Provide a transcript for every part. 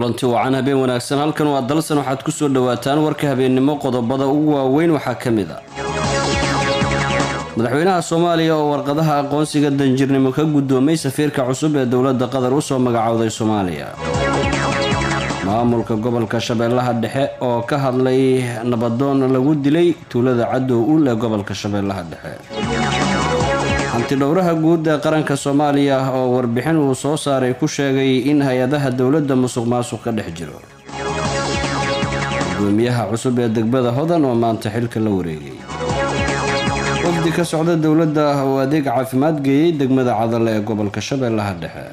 kulanti wacan habeen wanaagsan halkan waa dalsan waxaad kusoo dhawaataan warka habeennimo qodobada ugu waaweyn waxaa ka mid a madaxweynaha soomaaliya oo warqadaha aqoonsiga danjirnimo ka guddoomay safiirka cusub ee dowladda qatar usoo magacowday soomaaliya maamulka gobolka shabeellaha dhexe oo ka hadlay nabadoon lagu dilay tuulada cadow ul ee gobolka shabeellaha dhexe hantidhowraha guud ee qaranka soomaaliya oo warbixin uu soo saaray ku sheegay in hay-adaha dowladda musuq maasuq ka dhex jiro gudoomiyaha cusub ee degbada hodan oo maanta xilka la wareegay wafdi ka socda dowladda oo adeeg caafimaad geeyey degmada cadale ee gobolka shabeellaha dhexe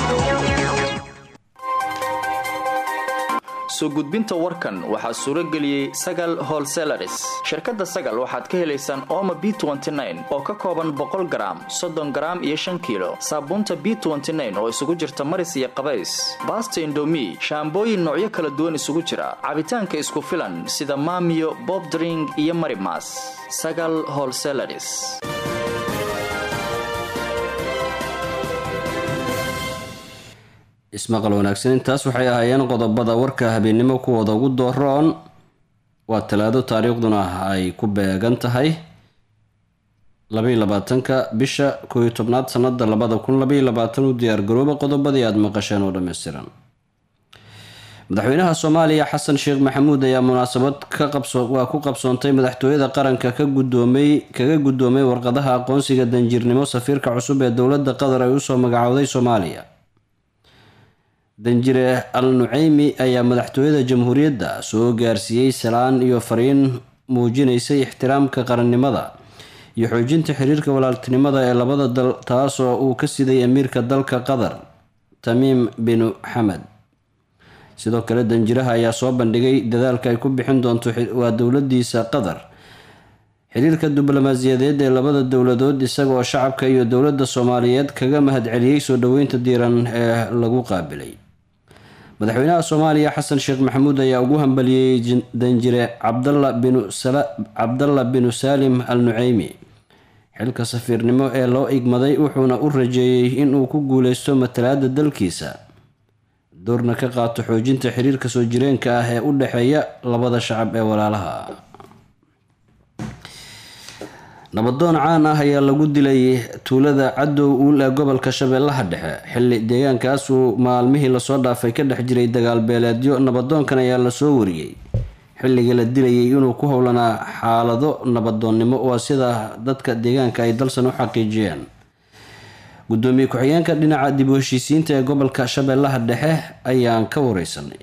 soo gudbinta warkan waxaa suuro geliyey sagal holselaris shirkadda sagal waxaad ka helaysaan ooma b oo ka kooban boqol garaam soddon garaam iyo shan kiilo saabuunta b oo isugu jirta maris iyo qabays baasta indomi shaambooyin noocyo kala duwan isugu jira cabitaanka isku filan sida maamiyo bobdring iyo marimas sagal holselaris ismaqal wanaagsan intaas waxay ahaayeen qodobada warka habeennimo kuwooda ugu dooroon waa talaado taariikhduna ay ku beegan tahay labaiy labaatanka bisha kooiyo tobnaad sanada labada kun labaiy labaatan u diyaargarooba qodobadii aada maqasheen oo dhammaystiran madaxweynaha soomaaliya xasan sheekh maxamuud ayaa munaasabad waa ku qabsoontay madaxtooyada qaranka ka gudoomay kaga guddoomay warqadaha aqoonsiga danjirnimo safiirka cusub ee dowladda qatar ay usoo magacowday soomaaliya danjire al nuceymi ayaa madaxtooyada jamhuuriyadda soo gaarsiiyey salaan iyo fariin muujinaysay ixtiraamka qarannimada iyo xoojinta xiriirka walaaltinimada ee labada dal taasoo uu ka siday amiirka dalka qatar tamiim binu xamed sidoo kale danjiraha ayaa soo bandhigay dadaalka ay ku bixin doonto waa dowladiisa qatar xiriirka diblomaasiyadeed ee labada dowladood isagaoo shacabka iyo dowladda soomaaliyeed kaga mahadceliyey soo dhoweynta diiran ee lagu qaabilay madaxweynaha soomaaliya xasan sheekh maxamuud ayaa ugu hambaliyey danjire cabdalla binu saalim al nuceymi xilka safiirnimo ee loo igmaday wuxuuna u rajeeyey inuu ku guuleysto matalaada dalkiisa doorna ka qaato xoojinta xiriirka soo jireenka ah ee u dhexeeya labada shacab ee walaalaha nabadoon caan ah ayaa lagu dilay tuulada cadow uul ee gobolka shabeellaha dhexe xilli deegaankaasuu maalmihii lasoo dhaafay ka dhex jiray dagaal beeleedyo nabadoonkan ayaa lasoo wariyey xilligii la dilayay inuu ku howlanaa xaalado nabadoonnimo waa sida dadka deegaanka ay dalsan u xaqiijiyeen gudoomiye ku-xigeenka dhinaca dib u heshiisiinta ee gobolka shabeellaha dhexe ayaan ka wareysanay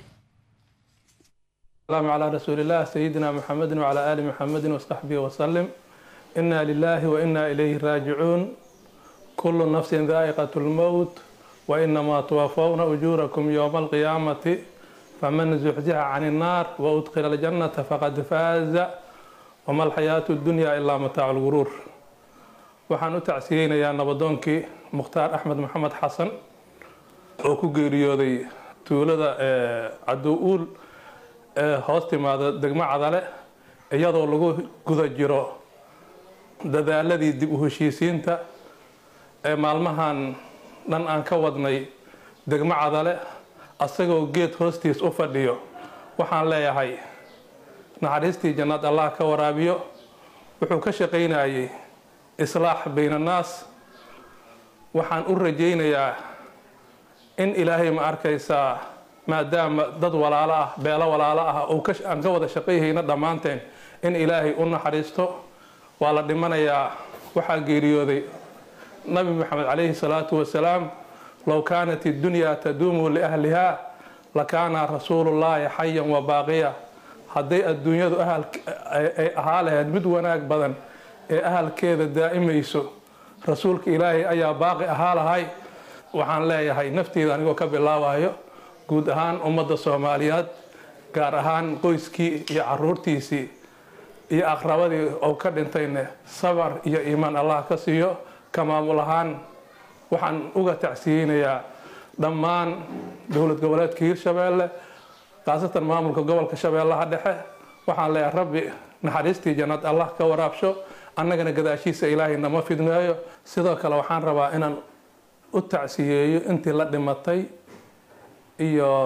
calaa rasuulilah sayidina muxamedin wacalaa aali muxamedin wasaxbihi wasalim ina lilahi waina ilayhi raajicuun kulu nafsin daa'iqat lmowt wainamaa tuwafawna ujuurakum yowma alqiyaamati faman zuxzixa can innaar waudkhila aljannata faqad faaza wama alxayaatu dunya ilaa mataacu lguruur waxaan u tacsiyeynayaa nabadoonkii mukhtaar axmed maxamed xasan oo ku geeriyooday tuulada cadow uul ee hoos timaada degmo cadale iyadoo lagu guda jiro dadaaladii dib u heshiisiinta ee maalmahan dhan aan ka wadnay degmo cadale asagoo geed hoostiis u fadhiyo waxaan leeyahay naxariistii jannad allah ka waraabiyo wuxuu ka shaqaynayay islaax bayn annaas waxaan u rajaynayaa in ilaahay ma arkaysaa maadaama dad walaalo ah beelo walaalo ah aan ka wada shaqayhayna dhammaanteen in ilaahay u naxariisto waa la dhimanayaa waxaa geeriyooday nabi maxamed calayhi salaatu wasalaam low kaanat iddunyaa taduumu liahliha lakaana rasuulullaahi xayan wa baaqiya hadday adduunyadu ay ahaa lahayd mid wanaag badan ee ahalkeeda daa'imayso rasuulka ilaahay ayaa baaqi ahaa lahay waxaan leeyahay nafteeda anigoo ka bilaabayo guud ahaan ummadda soomaaliyeed gaar ahaan qoyskii iyo caruurtiisii iyo aqrabadii oo ka dhintayne sabar iyo iimaan allah ka siiyo ka maamul ahaan waxaan uga tacsiyeynayaa dhammaan dowlad goboleedka hiirshabeelle khaasatan maamulka gobolka shabeellaha dhexe waxaan leeyahay rabbi naxariistii jannad allah ka waraabsho annagana gadaashiisa ilaahay nama fidneeyo sidoo kale waxaan rabaa inaan u tacsiyeeyo intii la dhimatay iyo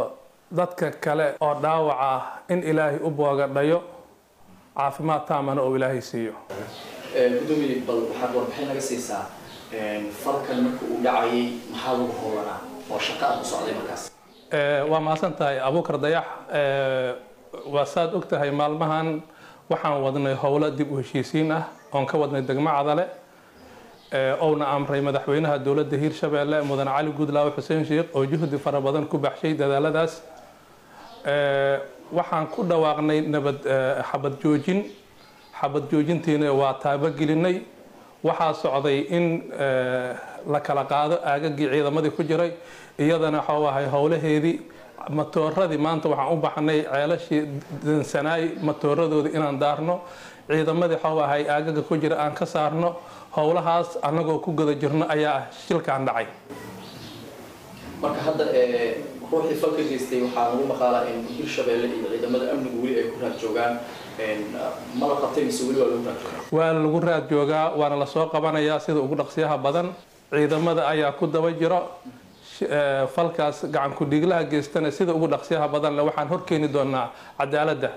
dadka kale oo dhaawac ah in ilaahay u boogadhayo caafimaad taamana oo ilaahay siiyo gudoomiye bal waxaad warbixin naga siisaa falkan marka uu dhacayay maxaa lagu howlanaa oo shaqa aad ku socday markaas waa mahadsan tahay abuukar dayax waa saad og tahay maalmahan waxaan wadnay howlo dib u heshiisiin ah oon ka wadnay degmo cadale ouna amray madaxweynaha dowladda hiirshabeelle mudane cali guudlaawe xuseen sheikh oo juhdi fara badan ku baxshay dadaaladaas waxaan ku dhawaaqnay nabad xabad joojin xabad joojintiina waa taabagelinay waxaa socday in la kala qaado aagagii ciidamadii ku jiray iyadana waxau ahay howlaheedii matooradii maanta waxaan u baxnay ceelashii dansanaay matooradoodii inaan daarno ciidamadii waxau ahay aagaga ku jira aan ka saarno howlahaas annagoo ku guda jirno ayaa shilkaan dhacay marka hadda ruuxii falka geystay waxaa lagu maqaalaa in hirshabeelle iyo ciidamada amnigu weli ay ku raad joogaan ma la qabtay mise weli waa lagu raad joogaa waa lagu raad joogaa waana lasoo qabanayaa sida ugu dhaqsiyaha badan ciidamada ayaa ku daba jiro falkaas gacan ku-dhiiglaha geystana sida ugu dhaqsiyaha badanle waxaan horkeeni doonaa cadaaladda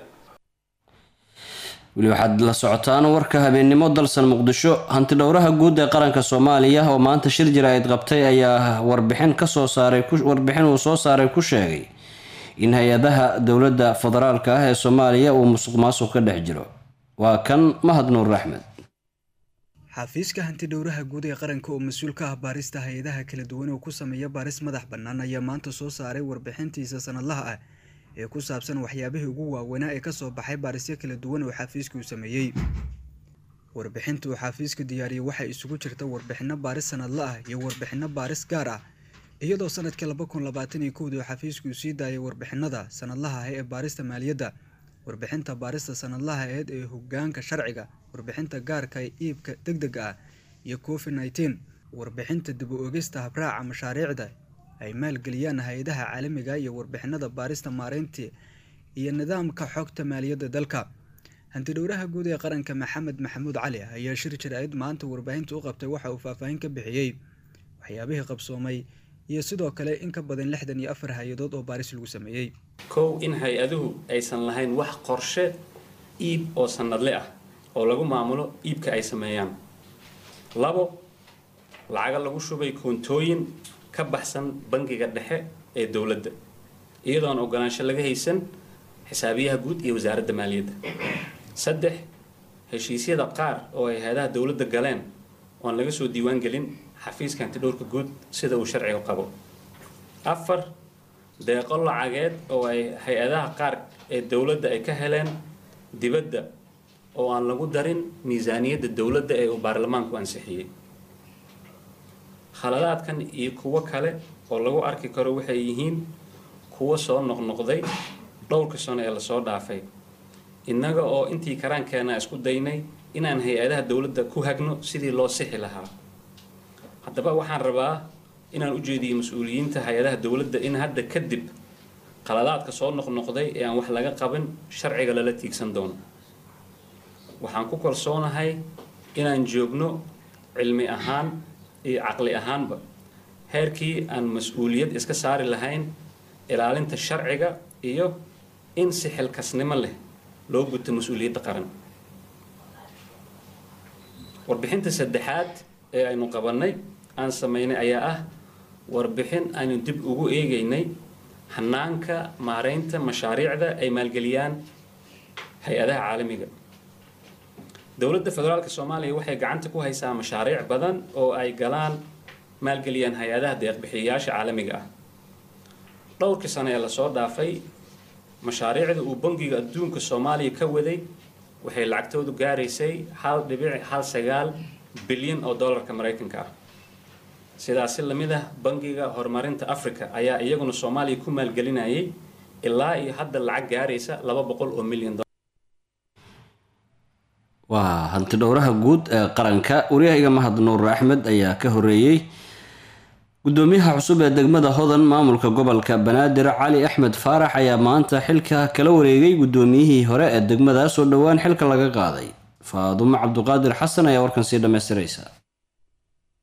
weli waxaad la socotaan warka habeennimo dalsan muqdisho hanti dhowraha guud ee qaranka soomaaliya oo maanta shir jira-id qabtay ayaa warbixin kasoo saaray warbixin uu soo saaray ku sheegay in hay-adaha dowladda federaalka ah ee soomaaliya uu musuq maasuq ka dhex jiro waa kan mahad nuur axmed xafiiska hantidhowraha guud ee qaranka oo mas-uul ka ah baarista hay-adaha kala duwan oo ku sameeya baaris madax bannaan ayaa maanta soo saaray warbixintiisa sanadlaha ah ee ku saabsan waxyaabihii ugu waaweynaa ee kasoo baxay baarisyo kala duwan oo xafiiskuu sameeyey warbixinta uu xafiisku diyaariyey waxay isugu jirta warbixino baaris sanadla ah iyo warbixino baaris gaar ah iyadoo sanadkii laba kun labaatan iyo kowdii xafiiskuu sii daayay warbixinada sanadlaha ah ee baarista maaliyadda warbixinta baarista sanadlaha aheed ee hogaanka sharciga warbixinta gaarka ee iibka deg dega ah iyo covid nneteen warbixinta dib u ogista habraaca mashaariicda ay maalgeliyaan hay-adaha caalamiga iyo warbixinada baarista maareynta iyo nidaamka xogta maaliyadda dalka hantidhowraha guud ee qaranka maxamed maxamuud cali ayaa shir jir-aid maanta warbaahinta u qabtay waxa uu faahfaahin ka bixiyey waxyaabihii qabsoomay iyo sidoo kale in ka badan lixdan iyo afar hay-adood oo baaris lagu sameeyey kow in hay-aduhu aysan lahayn wax qorshe iib oo sanadle ah oo lagu maamulo iibka ay sameeyaan labo lacaga lagu shubay koontooyin ka baxsan bangiga dhexe ee dowladda iyadoon ogolaansho laga haysan xisaabiyaha guud iyo wasaaradda maaliyadda saddex heshiisyada qaar oo ay hay-adaha dowladda galeen oon laga soo diiwaan gelin xafiiska hantidhowrka guud sida uu sharciga qabo afar deeqo lacageed oo ay hay-adaha qaar ee dowladda ay ka heleen dibadda oo aan lagu darin miisaaniyadda dowladda ee uu baarlamaanku ansixiyey khaladaadkan iyo kuwo kale oo lagu arki karo waxay yihiin kuwo soo noqnoqday dhowrka sano ee lasoo dhaafay innaga oo intii karaankeena isku daynay inaan hay-adaha dowladda ku hagno sidii loo sixi lahaa haddaba waxaan rabaa inaan u jeediyo mas-uuliyiinta hay-adaha dowladda in hadda kadib qaladaadka soo noqnoqday ee aan wax laga qabin sharciga lala tiigsan doono waxaan ku kalsoonahay inaan joogno cilmi ahaan iyo caqli ahaanba heerkii aan mas-uuliyad iska saari lahayn ilaalinta sharciga iyo in si xilkasnimo leh loo guto mas-uuliyadda qaran warbixinta saddexaad ee aynu qabannay aan sameynay ayaa ah warbixin aynu dib ugu eegaynay hanaanka maareynta mashaariicda ay maalgeliyaan hay-adaha caalamiga dowladda federaalka soomaaliya waxay gacanta ku haysaa mashaariic badan oo ay galaan maalgeliyaan hay-adaha deeqbixiyayaasha caalamiga ah dhowrkii sano ee lasoo dhaafay mashaariicda uu bangiga adduunka soomaaliya ka waday waxay lacagtoodu gaaraysay hal dhibic hal sagaal bilyan oo dollarka maraykanka ah sidaasi lamid ah bangiga horumarinta africa ayaa iyaguna soomaaliya ku maalgelinayay ilaa iyo hadda lacag gaaraysa laba boqol oo milyan waa hanti dhowraha guud ee qaranka waryahayga mahad nuur axmed ayaa ka horeeyey gudoomiyaha cusub ee degmada hodan maamulka gobolka banaadir cali axmed faarax ayaa maanta xilka kala wareegay gudoomiyihii hore ee degmadaas oo dhowaan xilka laga qaaday faadumo cabduqaadir xasan ayaa warkan sii dhammaystiraysa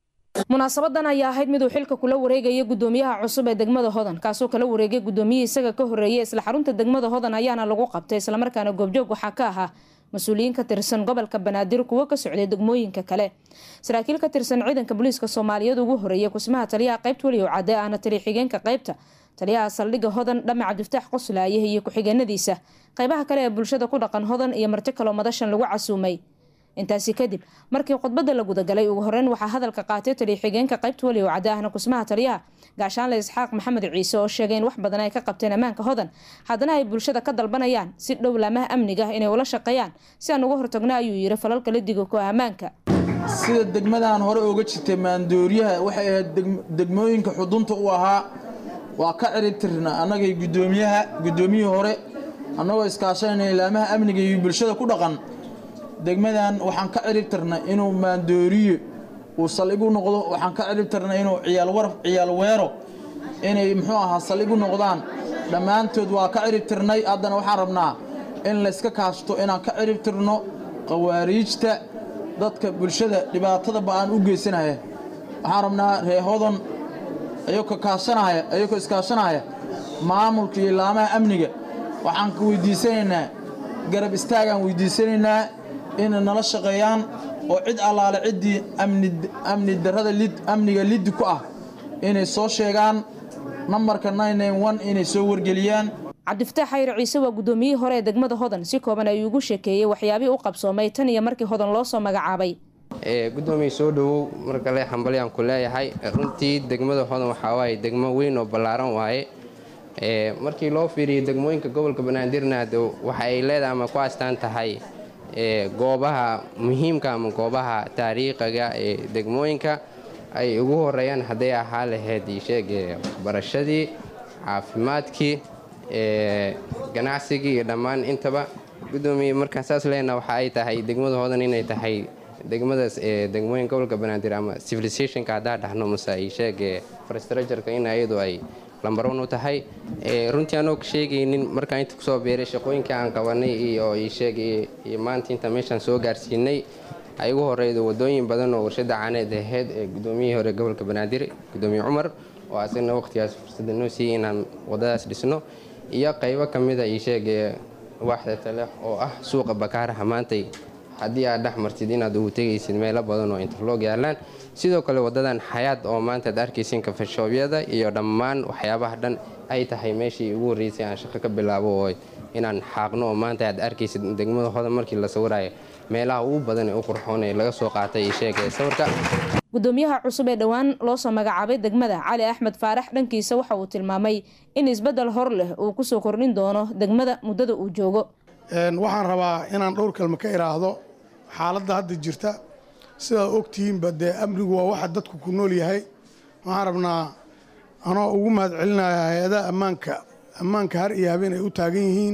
munaasabadan ayaa ahayd miduu xilka kula wareegaya gudoomiyaha cusub ee degmada hodan kaasoo kala wareegay gudoomiyihii isaga ka horeeyay isla xarunta degmada hodan ayaana lagu qabtay islamarkaana goobjoog waxaa ka ahaa mas-uuliyiin ka tirsan gobolka banaadir kuwo ka socday degmooyinka kale saraakiil ka tirsan ciidanka booliiska soomaaliyeed ugu horeeyay kusmaha taliyaha qaybta weliyow cadde ahna taliya xigeenka qaybta taliyaha saldhigga hodan dhame cabdiftaax qoslaaye iyo ku-xigeenadiisa qaybaha kale ee bulshada ku dhaqan hodan iyo marti kaloo madashan lagu casuumay intaasi kadib markii khudbada la gudagalay ugu horeyn waxaa hadalka qaatay taliya xigeenka qaybta weliyow cadde ahna kusmaha taliyaha gaashaanle isxaaq maxamed ciise oo sheegay in wax badan ay ka qabteen ammaanka hodan haddana ay bulshada ka dalbanayaan si dhow laamaha amniga inay ula shaqeeyaan si aan uga hortagno ayuu yiri falalka la digo ku ammaanka sida degmadan hore uga jirtay maandooriyaha waxay ahayd degmooyinka xudunta u ahaa waa ka ciribtirna annagay gudoomiyaha gudoomiyihii hore annagoo iskaashanayna ilaamaha amniga iyo bulshada ku dhaqan degmadan waxaan ka ciribtirnay inuu maandooriye uu saldhig u noqdo waxaan ka ciribtirnay inuu ciyaal weero inay muxuu ahaa saldhig u noqdaan dhammaantood waa ka ciribtirnay haddana waxaan rabnaa in layska kaashto inaan ka ciribtirno qawaariijta dadka bulshada dhibaatada ba-aan u geysanaya waxaan rabnaa reehodon ayagoo kaashanaya ayagoo iskaashanaya maamulka iyo laamaha amniga waxaan ka weydiisanaynaa garab istaagaan weydiisanaynaa inay nala shaqeeyaan oo cid allaale ciddii amni darrada amniga liddi ku ah inay soo sheegaan nambarka inay soo wargeliyaan cabdifataax xayre ciise waa gudoomiyihii hore ee degmada hodan si kooban ayuu ugu sheekeeyey waxyaabihii u qabsoomay tan iyo markii hodan loo soo magacaabay gudoomiye soo dhowow mar kale xambalyaan ku leeyahay runtii degmada hodan waxaa waaye degmo weyn oo ballaaran waaye markii loo fiiriyay degmooyinka gobolka banaadirna waxa ay leedahay ama ku astaan tahay goobaha muhiimka ama goobaha taariikhiga ee degmooyinka ay ugu horeeyaan hadday ahaa lahayd sheeg waxbarashadii caafimaadkii ganacsigii iyo dhammaan intaba gudoomiye markaan saas leena waxa ay tahay degmada hodan inay tahay degmadaas degmooyinka gobolka banaadir ama civilizationka haddaa dhahno mase ay sheeg frastructureka in ayadu ay lambaron u tahay runtii anoo sheegaynin markaan inta kusoo beeray shaqooyinkii aan qabanay iyo sheeg iyo maanta inta meeshaan soo gaarsiinay ay ugu horeyda wadooyin badan oo warshada caaneed aheyd ee gudoomiyihii hore gobolka banaadir gudoomiye cumar oo asagna waqtigaas fursada noo siiyey inaan wadadaas dhisno iyo qaybo ka mida io sheeg waaxda tale oo ah suuqa bakaaraha maantay haddii aad dhex martid inaad ugu tegaysid meelo badan oo interloog yaalaan sidoo kale wadadan xayaad oo maanta ad arkaysin kafashoobyada iyo dhammaan waxyaabaha dhan ay tahay meeshii ugu horreysay aan shaqo ka bilaabo oo inaan xaaqno oo maanta aad arkaysid degmada hodan markii la sawiraayo meelaha ugu badan ee u qurxoon ee laga soo qaatay iyo sheegaya sawirka gudoomiyaha cusub ee dhowaan loo soo magacaabay degmada cali axmed faarax dhankiisa waxa uu tilmaamay in isbeddel hor leh uu kusoo kordhin doono degmada muddada uu joogo waxaan rabaa inaan dhowr kalma ka idhaahdo xaaladda hadda jirta sidaad ogtihiinba dee amnigu waa waxa dadku ku nool yahay waxaan rabnaa anoo ugu mahad celinaya hay-adaha ammaanka ammaanka har iyo habeen ay u taagan yihiin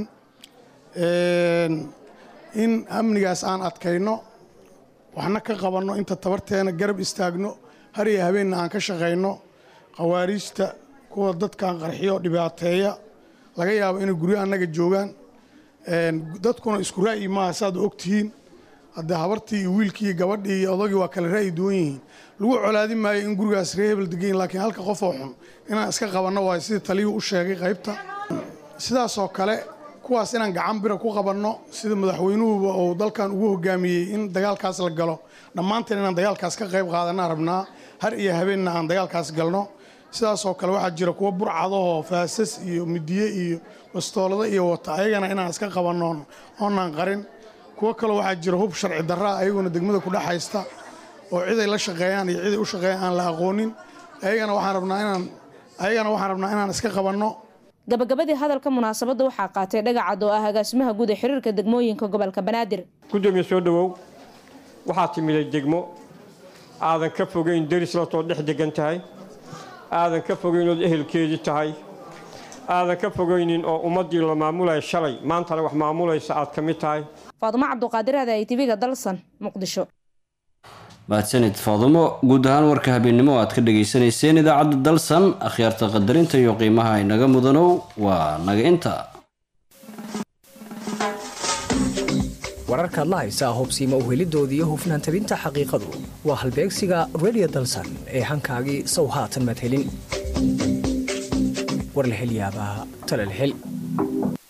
in amnigaas aan adkayno waxna ka qabanno inta tabarteena garab istaagno har iyo habeenna aan ka shaqayno khawaariijta kuwa dadkan qarxiyo dhibaateeya laga yaabo inay guryo annaga joogaan dadkuna isku ra'yi maaha saaad ogtihiin haddee habartii iyo wiilkii iyo gabadhii iyo odagii waa kale ra'yi duwan yihiin lagu colaadi maayo in gurigaas ree hebel degayin laakiin halka qofoo xun inaan iska qabanno waayo sidii taliyuu u sheegay qaybta sidaasoo kale kuwaas inaan gacan bira ku qabanno sida madaxweynuhuba uu dalkan ugu hogaamiyey in dagaalkaas la galo dhammaanteen inaan dagaalkaas ka qayb qaadanaa rabnaa har iyo habeenna aan dagaalkaas galno sidaasoo kale waxaa jira kuwa burcadahoo faasas iyo midiye iyo bastoolado iyo wata ayagana inaan iska qabanno oonaan qarin kuwo kaloo waxaa jira hub sharci darraa ayaguna degmada ku dhex haysta oo ciday la shaqeeyaan iyo ciday u shaqeeyaan aan la aqoonin ayagana waxaan rabnaa inaan ayagana waxaan rabnaa inaan iska qabanno gabagabadii hadalka munaasabadda waxaa qaatay dhagacad oo ah agaasimaha guud ee xiriirka degmooyinka gobolka banaadir gudoomiye soo dhowow waxaa timiday degmo aadan ka fogeyn deris latoo dhex degan tahay aadan ka fogeynood ehelkeedii tahay aadan ka fogeynin oo ummaddii la maamulaya shalay maantana wax maamulaysa aad ka mid tahay faadumo cabduqaadir aada ay tv-ga dalsan muqdisho mahadsanid faadumo guud ahaan warka habeennimo aad ka dhageysanayseen idaacadda dalsan akhyaarta qadarinta iyo qiimaha inaga mudanow waa naga inta wararkaad la haysaa hubsiima uhelidoodii hufnaan tabinta xaqiiqadu waa halbeegsiga redio dalsan ee hankaagii sow haatan maad helin war la hel yaabaa tale la hel